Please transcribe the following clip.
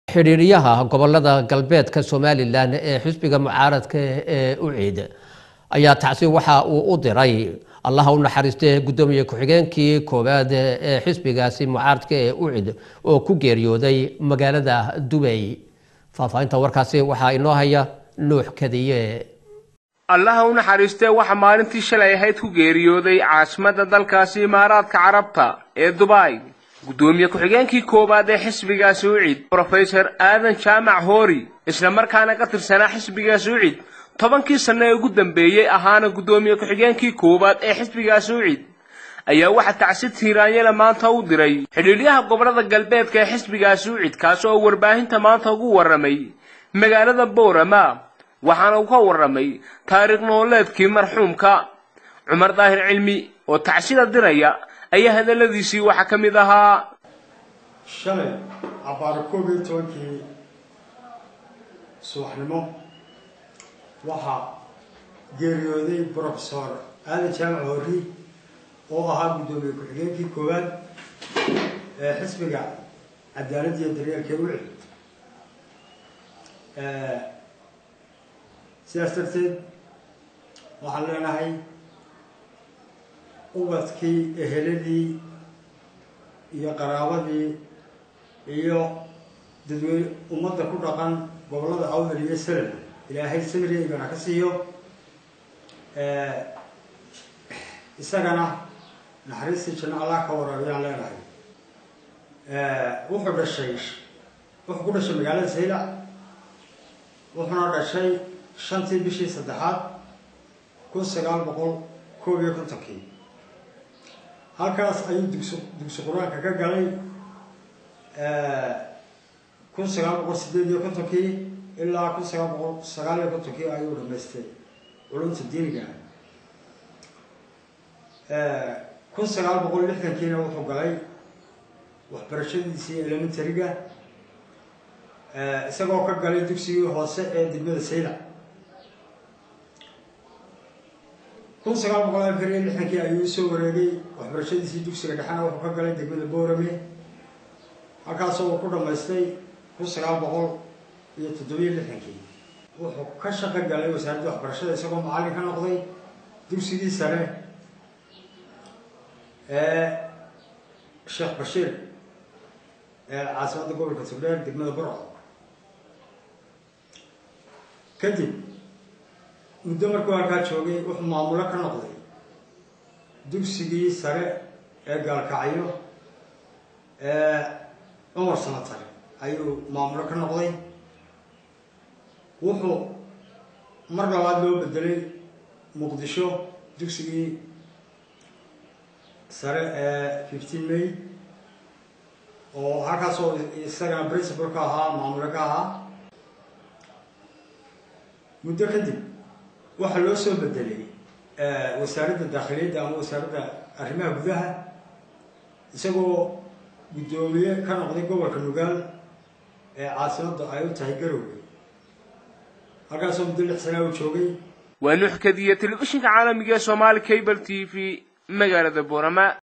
xidhiiryaha gobolada galbeedka somalilan ee xisbiga mucaaradka ee uciid ayaa tacsi waxa uu u diray allaha u naxariistay guddoomiye ku-xigeenkii koowaad ee xisbigaasi mucaaradka ee ucid oo ku geeriyooday magaalada dubay faahfaahinta warkaasi waxaa inoo haya nuux kadiye allaha u naxariistee waxaa maalintii shalay ahayd ku geeriyooday caasimadda dalkaasi imaaraadka carabta ee dubai guddoomiye ku-xigeenkii koowaad ee xisbigaasi ucid brofesor aadan jaamac hoori isla markaana ka tirsanaa xisbigaasi ucid tobankii sanno ee ugu dambeeyey ahaana guddoomiye ku-xigeenkii koowaad ee xisbigaasi ucid ayaa waxaa tacsi tiiraanyala maanta u diray xidhiidhyaha gobolada galbeedka ee xisbigaasi ucid kaasi oo warbaahinta maanta ugu warramay magaalada boorama waxaana uu ka warramay taariikh nololeedkii marxuumka cumar daahir cilmi oo tacsida diraya ayaa hadalladiisii waxaa ka mid ahaa shalay cabbaaro koob iyo tobankii subaxnimo waxaa geeriyooday brofesor aadan jaamac horri oo ahaa guddoomiye ku-xigeenkii koowaad ee xisbiga cadaaladda iyo daryeelka ucid sidaas darteed waxaan leenahay ubadkii eheladii iyo qaraabadii iyo dadweyne ummadda ku dhaqan gobollada awdal iyo salal ilaahay samriygana ka siiyo isagana naxariistii janno allah ka waraabiyaan leenahay wuxuu dhashay wuxuu ku dhashay magaalada saylac wuxuuna dhashay shantii bishii saddexaad kun sagaal boqol koob iyo kontonkii halkaas ayuu dugsi dugsi qur-aanka ka galay kun sagaal boqol sideed iyo kontonkii ilaa kun sagaal boqol sagaal iyo kontonkii ayuu dhamaystay culumta diiniga kun sagaal boqol lixdankiina wuxuu galay waxbarashadiisii elementaryga isagoo ka galay dugsigii hoose ee degmada saylac kun sagaal boqol afar iyo lixdankii ayuu usoo wareegay waxbarashadiisii dugsiga dhexena wuxuu ka galay degmada boorame halkaasoo uu ku dhamaystay kun sagaal boqol iyo toddobiyo lixdankii wuxuu ka shaqo galay wasaaradda waxbarashada isagoo macallin ka noqday dugsigii sare ee sheekh bashiir ee caasimadda gobolka togdheer degmada burco kadib muddo markuu halkaa joogay wuxuu maamulo ka noqday dugsigii sare ee gaalkacyo ee cumar sanatare ayuu maamulo ka noqday wuxuu mar labaad loo bedelay muqdisho dugsigii sare ee fifteen may oo halkaasoo isagana principal ka ahaa maamulo ka ahaa muddo kadib waxaa loo soo bedelay wasaaradda daakhiliyadda ama wasaaradda arrimaha gudaha isagoo guddoomiye ka noqday gobolka nugaal ee caasimadda ay u tahay garowga halkaasoo muddo lix sanaa uu joogay waa nuux kadiya telefishinka caalamiga ee somaali cable t v magaalada boorama